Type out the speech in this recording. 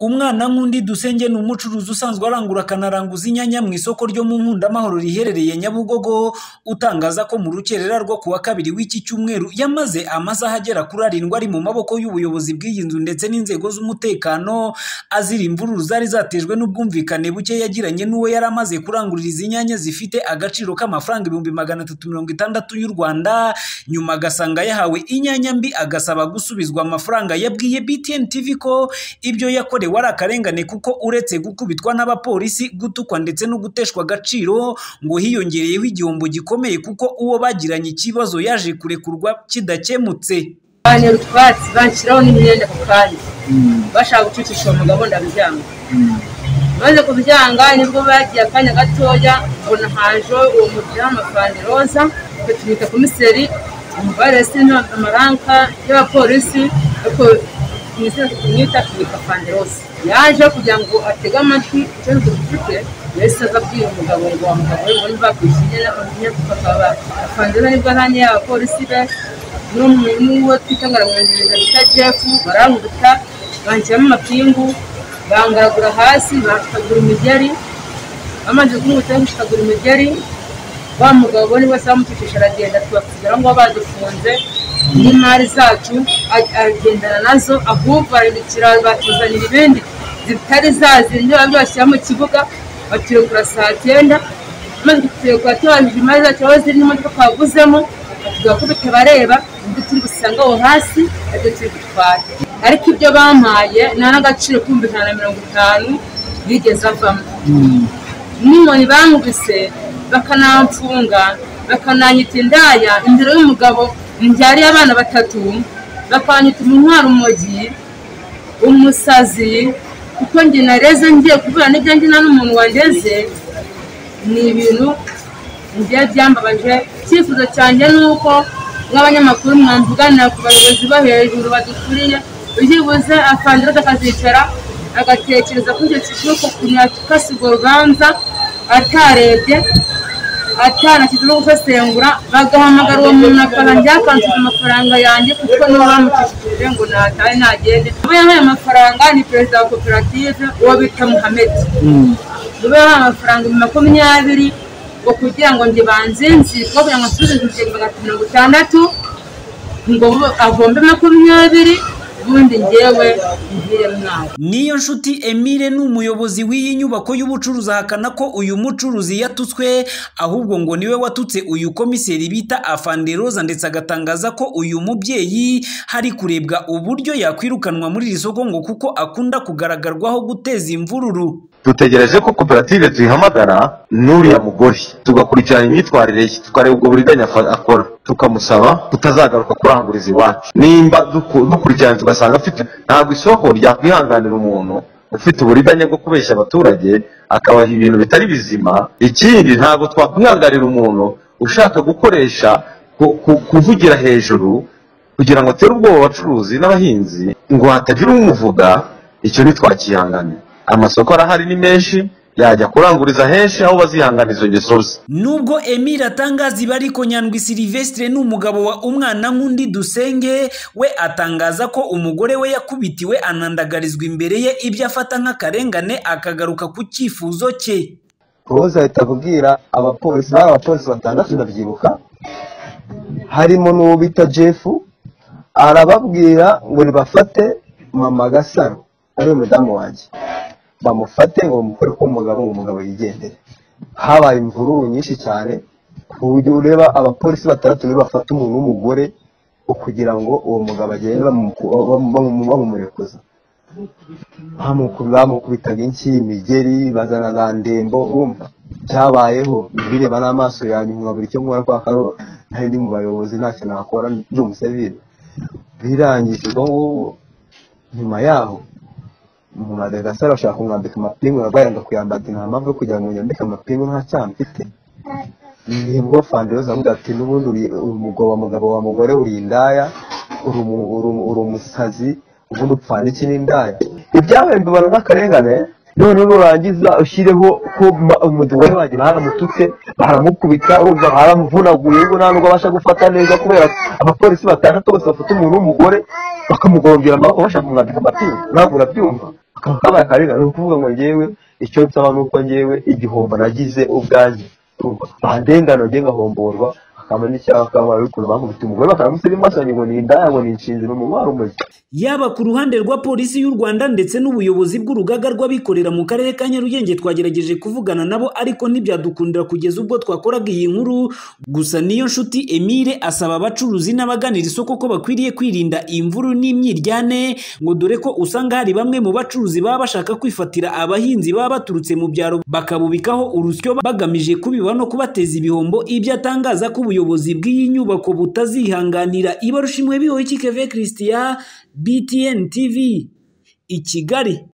Umwana nk'undi Dusenge ni umucuruzi usanzwe arangura akanaranguza inyanya mu isoko ryo mu Nkundamahoro riherereye Nyabugogo, utangaza ko mu rukerera rwo ku wa kabiri w'iki cyumweru yamaze amasaha agera kuri arindwi ari mu maboko y'ubuyobozi bw'iyi nzu ndetse n'inzego z'umutekano, azira imvururu zari zatejwe n'ubwumvikane buke yagiranye n'uwo yari amaze kurangurira izi nyanya zifite agaciro k'amafaranga ibihumbi magana atatu mirongo itandatu y'u Rwanda, nyuma agasanga yahawe inyanya mbi agasaba gusubizwa amafaranga, yabwiye BTN TV ko ibyo yakorewe ari akarengane kuko uretse gukubitwa n'abapolisi, gutukwa ndetse no guteshwa agaciro, ngo hiyongereyeho igihombo gikomeye kuko uwo bagiranye ikibazo yaje kurekurwa kidakemutse. bantera utwatsi banshyiraho n'imyenda ku kanya bashaka gucucisha uwo mugabo ndabyanga maze kubyanga nibwo bagiye akanya gatoya ubona haje uwo mudamu amafaranga roza batumika komiseri barese amaranka y'abapolisi ariko kumwita kumwita fanderose yaje kugira ngo atege amatwi icyo dufite yahise aza abwira umugabo ngo wa mugabo we ngo niba bakwishyuye n'abamenya kuko akaba fanderose nibwo ahaniye abapolisi be n'uwo twita ngaramwongereza bita jefu baranguta banshyiramo amapingu bangaragura hasi bakagura imigeri bamaze kumwita bakagura imigeri wa mugabo ni wese bamucishije aragenda tubasigara ngo badufunze n'imari zacu agendana nazo ahubwo barabikira batuzanira ibindi zitari zazindi babyo bashyira mu kibuga baturekura saa cyenda maze tuturekura tubanjije imari zacu aho ziri n'imodoka twaguzemo batubwira ko bitabareba ibyo turi gusanga aho hasi aribyo turi gutwara ariko ibyo bampaye nta n'agaciro k'ibihumbi ijana na mirongo itanu bigeze avamo n'inkoni bangwise bakanamfunga bakananyita indaya imbere y'umugabo mbyariye abana batatu bakanyita umwana umogi umusazi kuko njye nareze ngiye kubura n'ibyo ngira n'umuntu wageze ni ibintu ngiye byambabaje icyifuzo cyanjye ni uko nk'abanyamakuru mwamvuganira ku bayobozi bo hejuru badukuriye byibuze akandida akazicara agatekereza kuri icyo kigo ukuntu yakase urwo rubanza atarebye atanashyize no gusesengura bagahamagara uwo muntu akarangira akansiga amafaranga yanjye kuko nibo bamucishije ngo natahe ntagende uwo yahaye amafaranga ni perezida wa koperative uwo bita muhamedi nibo yahaye amafaranga makumyabiri ngo kugira ngo njye banzinzire kugira ngo nsubize ibihumbi magana mirongo itandatu ngo avombe makumyabiri ubundi ngewe niyo nshuti emile ni umuyobozi w'iyi nyubako y'ubucuruzi ahakana ko uyu mucuruzi yatutswe ahubwo ngo niwe watutse uyu komiseri bita afanderoza ndetse agatangaza ko uyu mubyeyi hari kurebwa uburyo yakwirukanwa muri iri soko ngo kuko akunda kugaragagarwaho guteza imvururu dutegereje ko koperative tuyihamagara n'uriya mugore tugakurikirana imyitwarire ye tukareba ubwo buriganya akora tukamusaba kutazagaruka kuranguriza iwacu nimba dukurikirana tugasanga afite ntabwo isoko ryakwihanganira umuntu ufite uburiganya bwo kubeshya abaturage akabaha ibintu bitari bizima ikindi ntabwo twakwihanganira umuntu ushaka gukoresha kuvugira hejuru kugira ngo atere ubwoba abacuruzi n'abahinzi ngo hatagira umuvuga icyo ntitwakihanganira amasoko arahari ni menshi yajya kuranguriza henshi aho bazihangana izo ngeso ze nubwo emile atangaza ibi ariko nyandwi silivesitire ni umugabo wa umwana nk'undi dusenge we atangaza ko umugore we yakubitiwe anandagarizwa imbere ye ibyo afata nk'akarengane akagaruka ku cyifuzo cye roza ahita kubwira abapolisi bari abapolisi batandatu ndabyibuka harimo n'uwo bita jefu arababwira ngo nibafate mama gasaro ari umudamu wanjye bamufate ngo bamukore ko umugabo umugabo yigendere habaye imvururu nyinshi cyane ku buryo ureba abapolisi batandatu nibo bafata umuntu w'umugore kugira ngo uwo mugabo agende bamumurekuza bamukubitaga inshyi imigeri bazana za ndembo wumva cyabayeho bireba n'amaso yanjye nkabura icyo nkora kwa karo ntari mu bayobozi ntacyo nakora ndi umusivire birangije ubwo ngubwo nyuma yaho umuntu arega asara ashaka kumwambika amapingu arwaye ngo kuyambara nta mpamvu yo kugira ngo yambike amapingu nta cyaha mfite nibwo fanderoza avuga ati n'ubundi uri mugabo wa mugore uri indaya uri umusazi ubundi upfana iki n'indaya ibyabaye mbibona nk'akarengane none nurangiza ushyireho ko umugore wanjye baramututse baramukubita wumva baramuvunaguye ngo nta nubwo abasha gufata neza kubera abapolisi batandatu bose bafata umuntu w'umugore bakamugongera amaboko bashaka kumwambika amapingu ntabwo urabyumva kabaye akarengane ni ukuvuga ngo ngewe icyo nsaba ni uko ngewe igihombo nagize ubwanjye ahandengano njye ngahomborwa akaba n'icyaha akaba ariko bakubita umugore bakamusira imashini ngo ni indaya ngo ni inshinziro umumaro umuzi yaba ku ruhande rwa polisi y'u rwanda ndetse n'ubuyobozi bw'urugaga rw'abikorera mu karere ka nyarugenge twagerageje kuvugana nabo ariko ntibyadukundira kugeza ubwo twakoraga iyi nkuru gusa niyo nshuti emile asaba abacuruzi n'abaganira isoko ko bakwiriye kwirinda imvuru n'imyiryane ngo dore ko usanga hari bamwe mu bacuruzi baba bashaka kwifatira abahinzi baba baturutse mu byaro bakabubikaho urusyo bagamije kubiba no kubateza ibihombo ibyo atangaza ko ubuyobozi bw'iyi nyubako butazihanganira ibarusha imwe bihoye kikeve christian btn tv i kigali